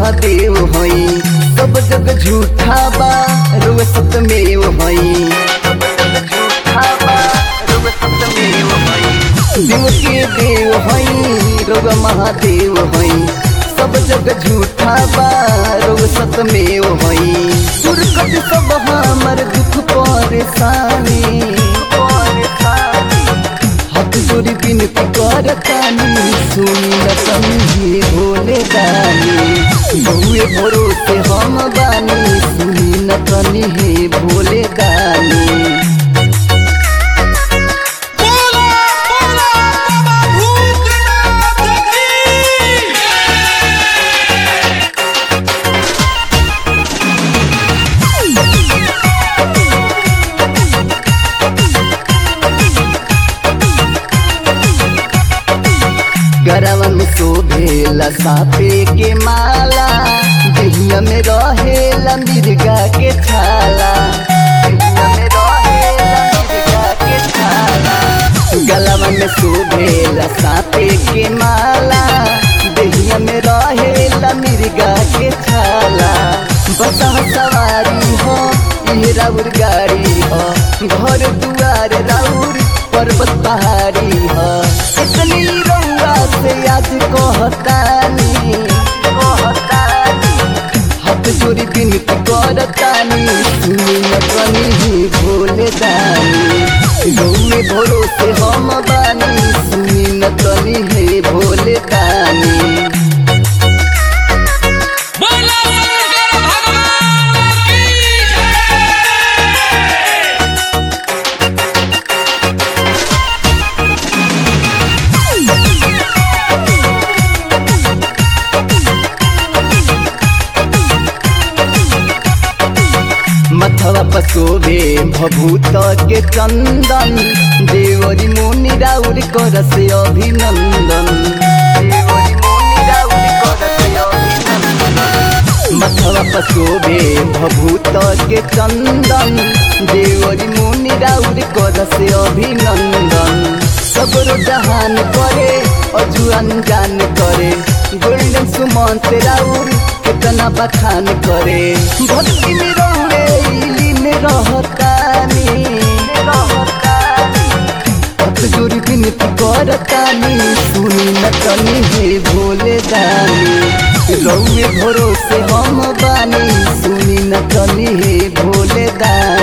महादेव हई सब जग झूठा बा रुआ सतमेव हई सब जग झूठा बा रुआ सतमेव हई देव के देव हई रुआ महादेव हई सब जग झूठा बा रुआ सतमेव हई सुरकत सब हमर दुख परेशानी परेशानी हाथ जोड़ी बिनती करतानी सुनी न तनी भोले दानी बहुए भरोसे हम बानी सुनी न तनी हे भोले दानी बोला बोला बाबा भूतनाथ की गरवा में शोभेला सापे के माला दहिया में रहेला मिर्गा के छाला दहिया में रहेला मिर्गा के छाला गलवा में शोभेला सापे के माला दहिया में रहेला मिर्गा के छाला बसा सवारी हो ये राउर गाड़ी हो घर दुआर राउर पर्वत पहाड़ी हो इतनी रउआ से आज कहतानी कहतानी हाथ जोड़ी बिनती करतानी सुनी न कनी ही भोले दानी गौए भरोसे हम बानी सुनी न कनी हे भोले दानी बोला शंकर भगवान की जय मथवा पसोबे भभूत के चंदन देवरी मुनि राउर करस अभिनंदन देवरी मुनि राउर करस अभिनंदन मथवा पसोबे भभूत के चंदन देवरी मुनि राउर करस अभिनंदन सगरो जहान करे अजू अनजान करे गोल्डन सुमंत राउर कितना बखान करे भक्ति में रौरे इली में रहतानी रहतानी हाथ जोड़ी बिनती करतानी सुनी न तनी हे भोले दानी रौए भरोसे हम बानी सुनी न तनी हे भोले दानी